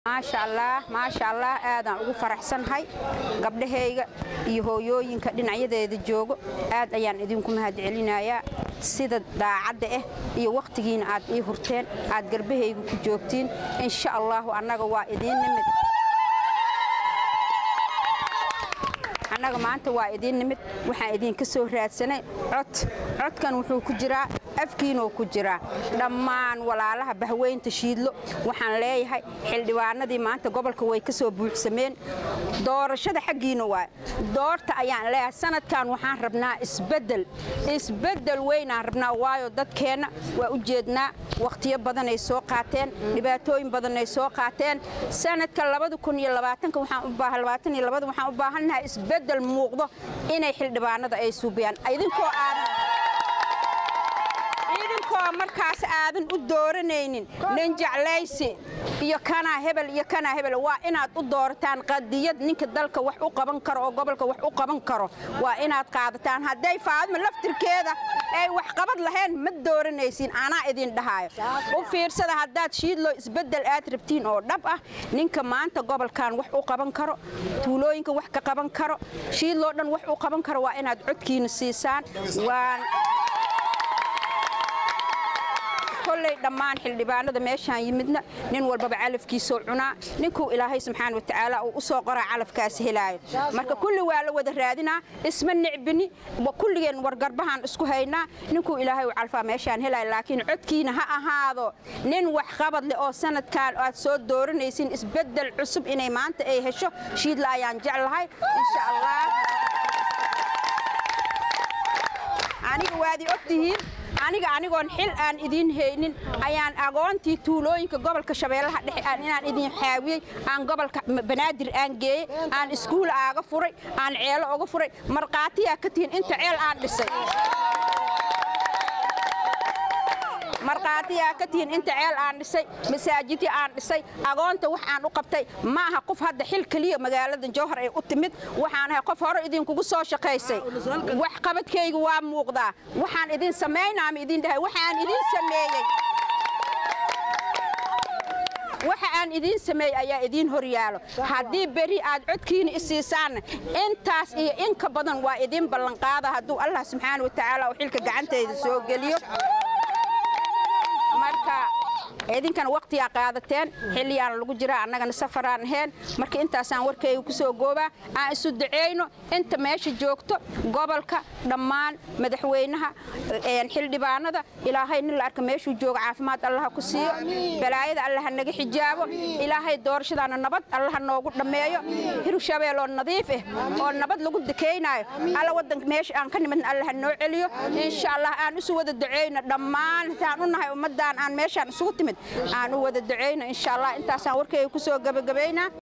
maasha allah maasha allah aadaan ugu faraxsannahay gabdhahayga iyo hooyooyinka dhinacyadeeda joogo aad ayaan idinku mahadcelinayaa sida daacadda ah iyo wakhtigiina aad ii hurteen aad garbahayga ku joogtiin insha allahu annaga waa idiin nimid annaga maanta waa idiin nimid waxaan idinka soo raadsanay cod codkan wuxuu ku jiraa afkiinuu ku jiraa dhammaan walaalaha bahweynta shiidlo waxaan leeyahay xildhibaanadii maanta gobolka way ka soo buuxsameen doorashada xaggiina waa doorta ayaan leeyahay sanadkan waxaan rabnaa isbeddel isbeddel weynaan rabnaa waayo dadkeenna waa u jeednaa wakhtiyo badanay soo qaateen dhibaatooyin badanay soo qaateen sanadka waxaan u baahannahay isbeddel muuqdo inay xildhibaanada ay suubiyaan idinkoo aadan idinkoo markaas aadan u dooranaynin nin jeclaysi iyo kanaa hebel iyo kanaa hebel waa inaad u doorataan qadiyad ninka dalka wax u qaban karo oo gobolka wax u qaban karo waa inaad qaadataan hadday faadma laftirkeeda ay wax qabad lahayn ma dooranaysiin anaa idin dhahaayo u fiirsada haddaad shiidloo isbeddel aad rabtiin oo dhab ah ninka maanta gobolkan wax u qaban karo tuulooyinka wax ka qaban karo shiidloo dhan wax u qaban karo waa inaad codkiina siisaan waan kolley dhammaan xildhibaanada meeshaan yimidna nin walbaba calafkiisoo cunaa ninkuu ilaahay subxaana watacaala uu u soo qoraa calafkaas helaayo marka kulli waa la wada raadinaa isma nicbini kulligeen wargarbahaan isku haynaa ninkuu ilaahay u calfaa meeshaan helaayo laakiin codkiina ha ahaado nin wax qabad leh oo sanadkan aad soo dooranaysiin isbeddel cusub inay maanta ay hesho shiidla ayaan jeclahay insha allah aniga waadi ogtihiin aniga anigoon xil aan idiin haynin ayaan agoontii tuulooyinka gobolka shabeellaha dhexe aan inaan idin xaawiyey aan gobolka banaadir aan geeyey aan iskuul aaga furay aan ceelo oga furay markhaatiyaa ka tihiin inta ceel aan dhisay markhaatiyaa ka tihiin inta ceel aan dhisay masaajidii aan dhisay agoonta wax aan u qabtay ma aha qof hadda xil keliya magaalada jowhar ay u timid waxaan ahay qof hore idinkugu soo shaqaysay wax qabadkayga waa muuqdaa waxaan idin samaynaa ma idin dhahay waxaan idin sameeyey waxa aan idiin sameeyey ayaa idiin hor yaalo haddii beri aad codkiina isiisaanna intaas iyo in ka badan waa idiin ballanqaada hadduu allah subxaana watacaala uu xilka gacantayda soo geliyo marka idinkana wakhtiyaa qaadateen xilliyaana lagu jiraa annagana safaraan ahayn marka intaasaan warkayga ku soo goobaa aan isu duceyno inta meesha joogto gobolka dhammaan madaxweynaha xildhibaanada ilaahay nin la arka meeshuu joogo caafimaad allaha ku siiyo balaayada allaha naga xijaabo ilaahay doorashadaana nabad allaha noogu dhammeeyo hirshabeeloo nadiif ah oo nabad lagu dekeynaayo alla wadanka meesha aan ka nimidna allaha noo celiyo insha allah aan isu wada duceyno dhammaan saan u nahay ummaddan aan meeshaan isugu timid aan u wada duceyno insha allah intaasaan warkayga ku soo gabagabaynaa